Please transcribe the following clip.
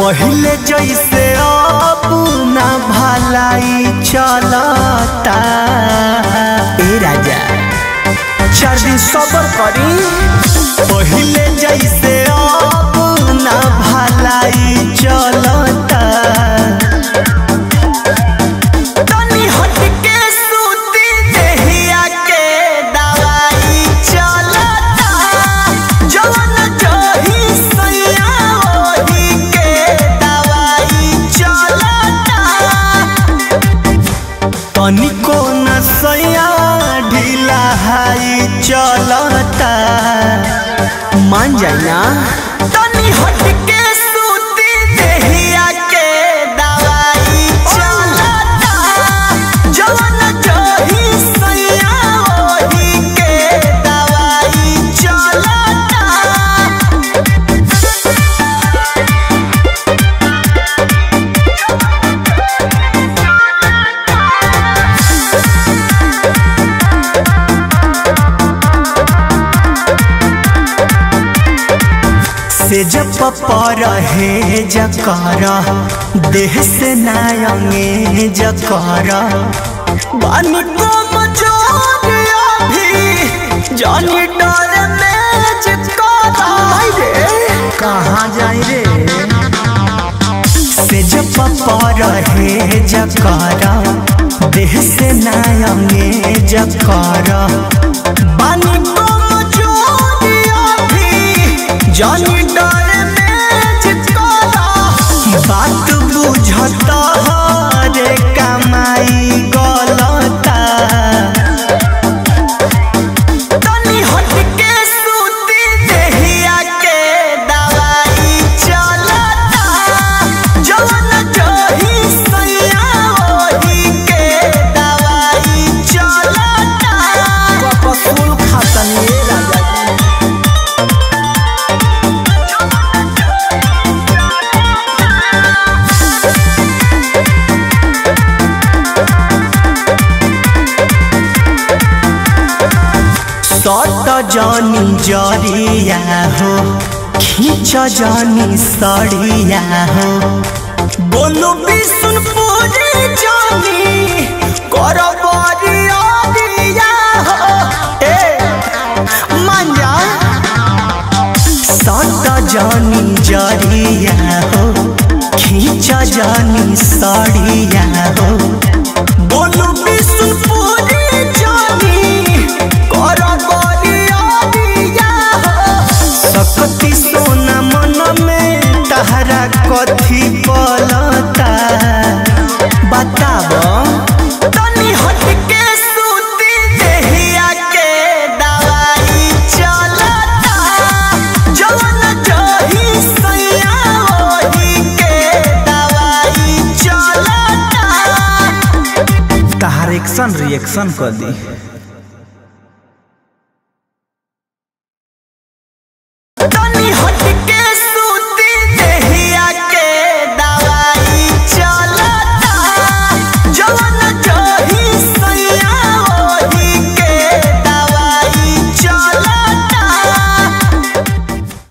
पहले जैसे अब ना भलाई चलता ए राजा चार दिन सबर करी पहले जैसे अब ना भलाई चलता तनी हट के सूती देहिया के दवाई चलता जवन जही सैया ओही के दवाई चलता तनिको न सैया ढीला हाई चलता मान जाए ना तनी हट के सूती देहिया के दवाई चलता जवन जही सैया ओही के दवाई चलता से जब पर हे जकर देह से नायंगे जकर बानी को मजोरिया भी जानी डर में जकर रे कहाँ जाई रे से जब पर हे जकर देह से नायंगे जकर बानी को मजोरिया भी जानी डर में चिपकाला बात बुझता रे कमाई गलता तनी हट के सूती देहिया के दवाई चलता जवन जही सैया ओही के दवाई चलता कपसूल खातनी राजा जी सट जानी जरिया हो खींच जानी सड़िया हो बोलो विष्णुपुरी जानी कर बरिया दिया हो ए मान जा सट जानी जरिया हो खींच जानी सड़िया हो बोलो विष्णुपुरी जानी कर बरिया दिया हो सकती सोना मन में तहरा कथी पलता बताब तनी हट के सूती देहिया के दवाई चलता जवन जही सैया ओही के दवाई चलता तहार एक्शन रिएक्शन कर दी